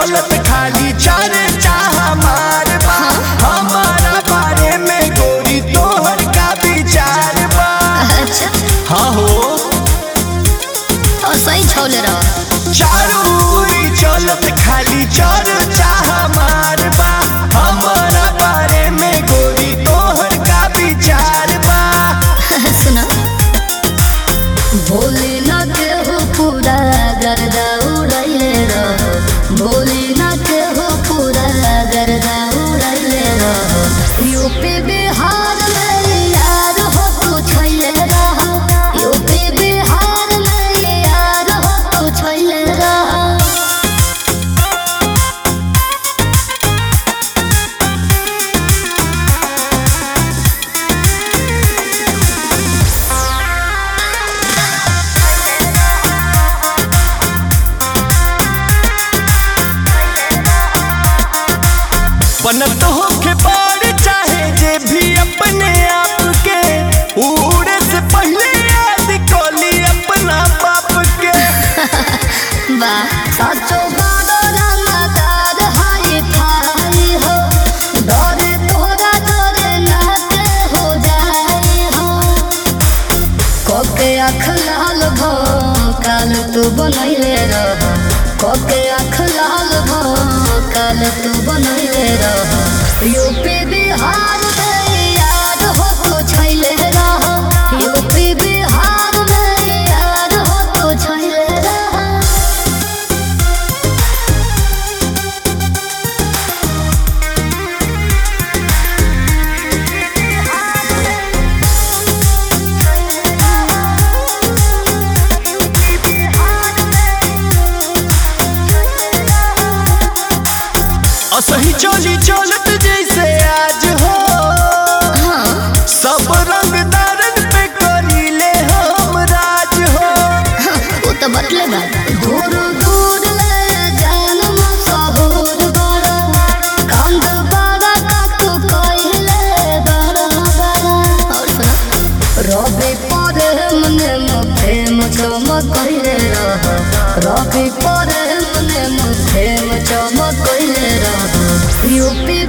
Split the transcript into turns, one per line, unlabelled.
चलत खाली चर्चा हमार बा हमारा बारे में गोरी तोहर का विचार बा
अच्छा
हाँ हो
और सही छोले रहो
चारूरी चलत खाली चर्चा हमार बा हमारा बारे में गोरी तोहर का विचार बा
सुनो भोले ना केहू पूरा गर्दा उड़ैले रहो भोले ना केहू पूरा गर्दा उड़ैले रहो यूपी बिहार में यार हो तू छैले रहो यूपी बिहार में यार हो तू छैले रहो
बनत होके पार चाहे जे भी अपने आप के उड़े से पहले याद कोली अपना बाप के
वाह साचो बाडो रंगदार हाय फाई हो डरे तोरा डरे नाते हो जाए हो कोके आँख लाल भो काल तू बनैले रह कोके आँख लाल भो काल तू बनैले रह यूपी बिहार में याद हो तो छैले रह यूपी बिहार में याद हो तो छैले रह
असही चोली चलत जैसे आज हो सब रंग दारन पे करीले हम राज हो
वो तो बतले बा दूर दूर ले जान मसहूर बड़ा कांद बड़ा का तू कहले बड़ा बड़ा और सुनो रबी परे मने मुखे चमक कहले रह रबी परे मने मुखे चमक कहले रह यूपी